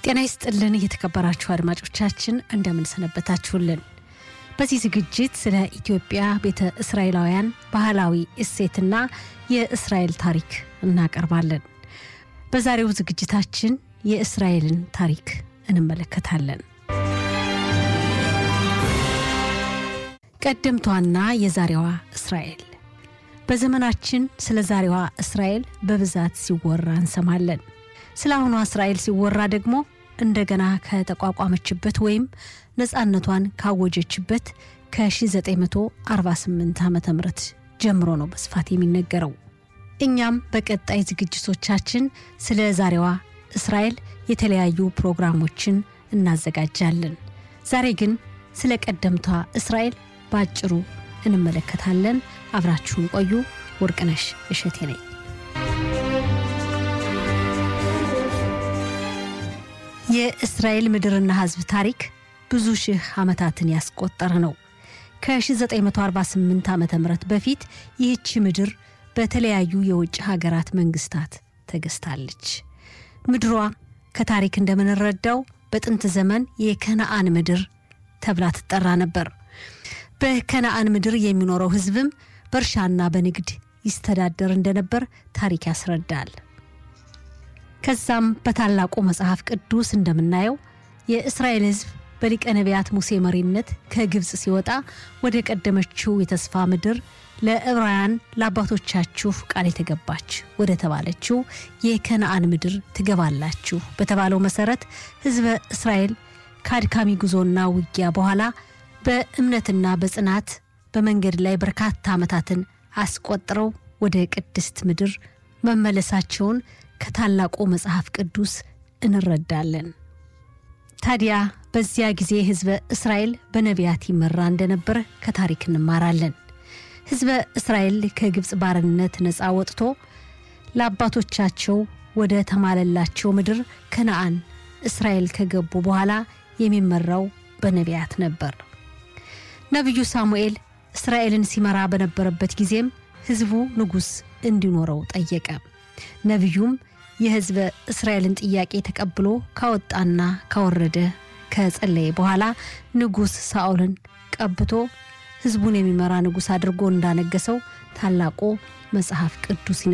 ጤና ይስጥልን የተከበራችሁ አድማጮቻችን እንደምንሰነበታችሁልን። በዚህ ዝግጅት ስለ ኢትዮጵያ ቤተ እስራኤላውያን ባህላዊ እሴትና የእስራኤል ታሪክ እናቀርባለን። በዛሬው ዝግጅታችን የእስራኤልን ታሪክ እንመለከታለን። ቀደምቷና የዛሬዋ እስራኤል በዘመናችን ስለ ዛሬዋ እስራኤል በብዛት ሲወራ እንሰማለን። ስለ አሁኗ እስራኤል ሲወራ ደግሞ እንደገና ከተቋቋመችበት ወይም ነፃነቷን ካወጀችበት ከ1948 ዓ ም ጀምሮ ነው በስፋት የሚነገረው። እኛም በቀጣይ ዝግጅቶቻችን ስለ ዛሬዋ እስራኤል የተለያዩ ፕሮግራሞችን እናዘጋጃለን። ዛሬ ግን ስለ ቀደምቷ እስራኤል በአጭሩ እንመለከታለን። አብራችሁን ቆዩ። ወርቅነሽ እሸቴ ነኝ። የእስራኤል ምድርና ሕዝብ ታሪክ ብዙ ሺህ ዓመታትን ያስቆጠረ ነው። ከ1948 ዓ ም በፊት ይህቺ ምድር በተለያዩ የውጭ ሀገራት መንግስታት ተገዝታለች። ምድሯ ከታሪክ እንደምንረዳው በጥንት ዘመን የከነአን ምድር ተብላ ትጠራ ነበር። በከነአን ምድር የሚኖረው ሕዝብም በእርሻና በንግድ ይስተዳደር እንደነበር ታሪክ ያስረዳል። ከዛም በታላቁ መጽሐፍ ቅዱስ እንደምናየው የእስራኤል ሕዝብ በሊቀ ነቢያት ሙሴ መሪነት ከግብፅ ሲወጣ ወደ ቀደመችው የተስፋ ምድር ለዕብራውያን ለአባቶቻችሁ ቃል የተገባች ወደ ተባለችው የከነአን ምድር ትገባላችሁ በተባለው መሰረት ሕዝበ እስራኤል ከአድካሚ ጉዞና ውጊያ በኋላ በእምነትና በጽናት በመንገድ ላይ በርካታ ዓመታትን አስቆጥረው ወደ ቅድስት ምድር መመለሳቸውን ከታላቁ መጽሐፍ ቅዱስ እንረዳለን። ታዲያ በዚያ ጊዜ ሕዝበ እስራኤል በነቢያት ይመራ እንደነበር ከታሪክ እንማራለን። ሕዝበ እስራኤል ከግብፅ ባርነት ነፃ ወጥቶ ለአባቶቻቸው ወደ ተማለላቸው ምድር ከነአን እስራኤል ከገቡ በኋላ የሚመራው በነቢያት ነበር። ነቢዩ ሳሙኤል እስራኤልን ሲመራ በነበረበት ጊዜም ሕዝቡ ንጉሥ እንዲኖረው ጠየቀ። ነቢዩም የሕዝበ እስራኤልን ጥያቄ ተቀብሎ ካወጣና ካወረደ ከጸለየ በኋላ ንጉሥ ሳኦልን ቀብቶ ሕዝቡን የሚመራ ንጉሥ አድርጎ እንዳነገሰው ታላቁ መጽሐፍ ቅዱስ